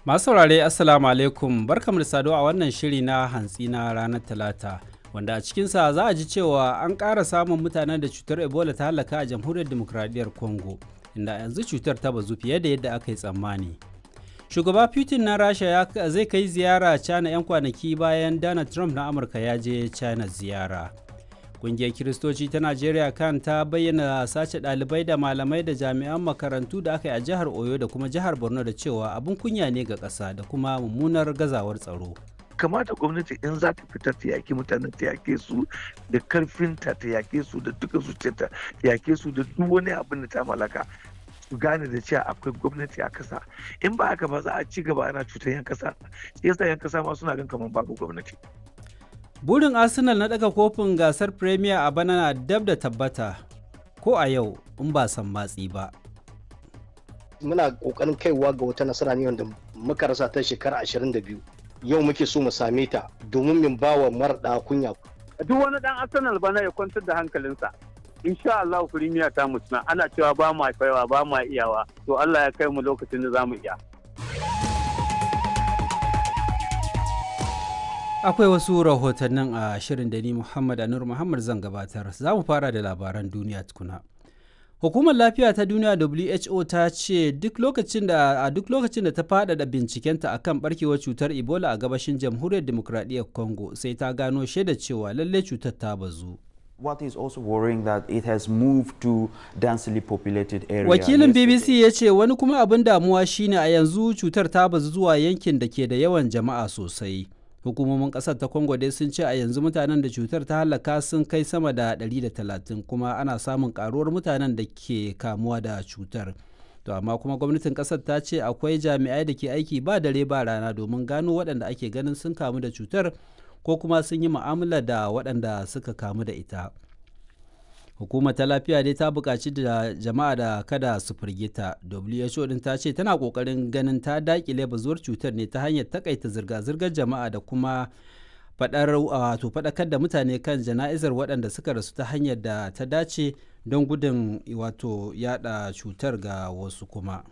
Masu saurare Assalamu alaikum barkamu da saduwa a wannan shiri na hantsi na ranar Talata wanda a cikinsa za a ji cewa an ƙara samun mutanen da cutar Ebola ta halaka a jamhuriyar demokradiyyar Congo inda yanzu cutar ta bazu fiye da yadda aka yi tsammani. Shugaba Putin na Rasha ya zai kai ziyara China 'yan kwanaki bayan Donald Trump na Amurka ya je China ziyara. Ƙungiyar Kiristoci ta Najeriya kan ta bayyana sace ɗalibai da malamai da jami'an makarantu da aka yi a jihar Oyo da kuma jihar Borno da cewa abin kunya ne ga ƙasa da kuma mummunar gazawar tsaro. kamata gwamnati in za ta fita ta yaki mutane ta yake su da karfinta ta yake su da duka zuciyarta ta yake su da duk wani abin da ta malaka su gane da cewa akwai gwamnati a kasa in ba haka ba za a ci gaba ana cutar yan kasa shi yasa yan kasa ma suna gan kamar babu gwamnati Burin Arsenal na daga kofin gasar Premier a bana na dab da tabbata ko a yau in ba san matsi ba. Muna kokarin kaiwa ga wata nasara ne wanda muka rasa ta shekara 22. Yau muke so mu same ta domin min bawa mara kunya. Duk wani dan Arsenal bana ya kwantar da hankalinsa. Insha Allah Premier ta mutuna ana cewa ba mu kaiwa ba mu iyawa to Allah ya kai mu lokacin da za mu iya. Akwai wasu rahotannin a shirin da ni Muhammad Anur Muhammad zan gabatar. Za mu fara da labaran duniya tukuna. Hukumar Lafiya ta Duniya WHO ta ce duk lokacin da a duk lokacin da ta faɗaɗa bincikenta akan barkewar cutar Ebola a gabashin Jamhuriyar Demokradiyyar Congo sai ta gano shaida cewa lalle cutar ta bazu. What is also worrying that it has moved to densely populated areas. Wakilin BBC ya ce wani kuma abin damuwa shine a yanzu cutar ta bazu zuwa yankin da ke da yawan jama'a sosai. hukumomin kasar ta congo dai sun ce a yanzu mutanen da cutar ta halaka sun kai sama da 130 kuma ana samun karuwar mutanen da ke kamuwa da cutar to amma kuma gwamnatin kasar ta ce akwai jami'ai da ke aiki ba dare ba rana domin gano waɗanda ake ganin sun kamu da cutar ko kuma sun yi mu'amala da waɗanda suka kamu da ita hukumar ta lafiya dai ta buƙaci da jama'a da kada su firgita who din ta ce tana ƙoƙarin ganin ta daƙile bazuwar cutar ne ta hanyar takaita zirga-zirgar jama'a da kuma faɗar wato faɗakar da mutane kan jana'izar waɗanda suka rasu ta hanyar da ta dace don gudun wato yada cutar ga wasu kuma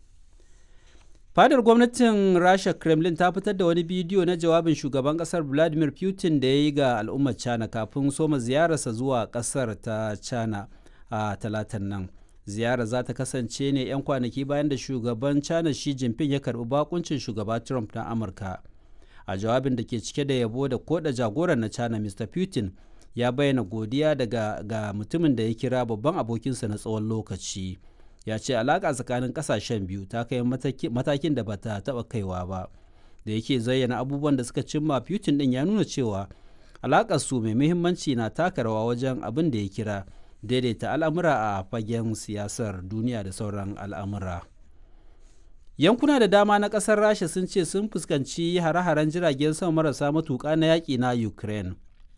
fadar gwamnatin rasha kremlin ta fitar da wani bidiyo na jawabin shugaban kasar vladimir putin da ya yi ga al'ummar china kafin soma ziyararsa zuwa kasar ta china a talatan nan ziyarar za ta kasance ne 'yan kwanaki bayan da shugaban china shi jinping ya karbi bakuncin shugaba trump na amurka a jawabin da ke cike da yabo da koda jagoran na china mr putin ya bayyana godiya daga ga mutumin da ya kira babban abokinsa na tsawon lokaci ya ce alaƙa tsakanin ƙasashen biyu ta kai matakin da bata taɓa kaiwa ba da yake zayyana abubuwan da suka cimma putin ɗin ya nuna cewa alaƙar su mai muhimmanci na taka rawa wajen abin da ya kira daidaita al'amura a fagen siyasar duniya da sauran al'amura yankuna da dama na ƙasar rasha sun ce sun fuskanci hare-haren jiragen sama marasa matuƙa na yaƙi na ukraine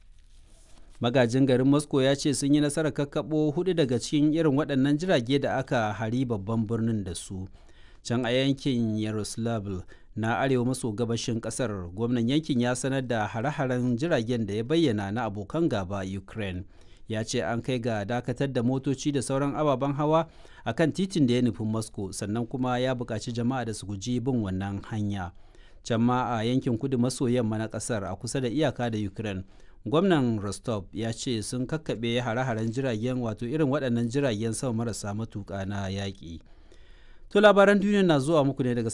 magajin garin moscow ya ce sun yi nasarar kakkaɓo hudu daga cikin irin waɗannan jirage da aka hari babban birnin da su can a yankin yaroslavl na arewa maso gabashin ƙasar gwamnan yankin ya sanar da hare-haren jiragen da ya bayyana na abokan gaba ukraine ya ce an kai ga dakatar da motoci da sauran ababen hawa a kan titin da ya nufi moscow sannan kuma ya buƙaci jama'a da su guji bin wannan hanya can ma a yankin kudu maso yamma na ƙasar a kusa da iyaka da ukraine gwamnan rostov ya ce sun kakkaɓe hare-haren jiragen wato irin waɗannan jiragen sama marasa matuƙa na yaƙi to labaran duniya na zuwa muku ne daga